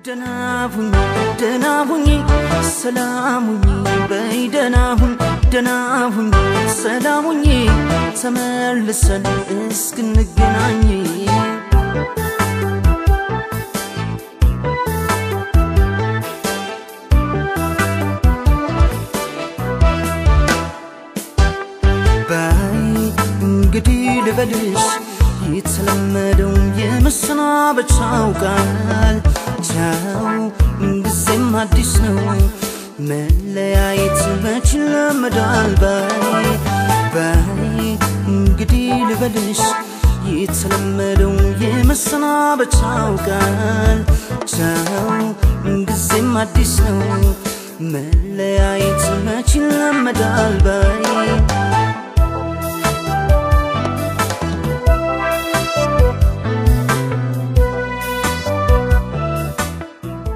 ደህና ሁኝ ደህና ሁኝ ሰላም ሁኝ በይ ደህና ሁኝ ደህና ሁኝ ሰላም ሁኝ ተመልሰን እስክንገናኝ በይ እንግዲህ ልበልሽ የተለመደው የመሰናበቻው ቃል ቻው ጊዜም አዲስ ነው መለያየት መች ይለመዳል በይ በይ እንግዲህ ልበልሽ የተለመደው የመሰናበቻው ቃል ቻው ጊዜም አዲስ ነው መለያየት መች ይለመዳል በይ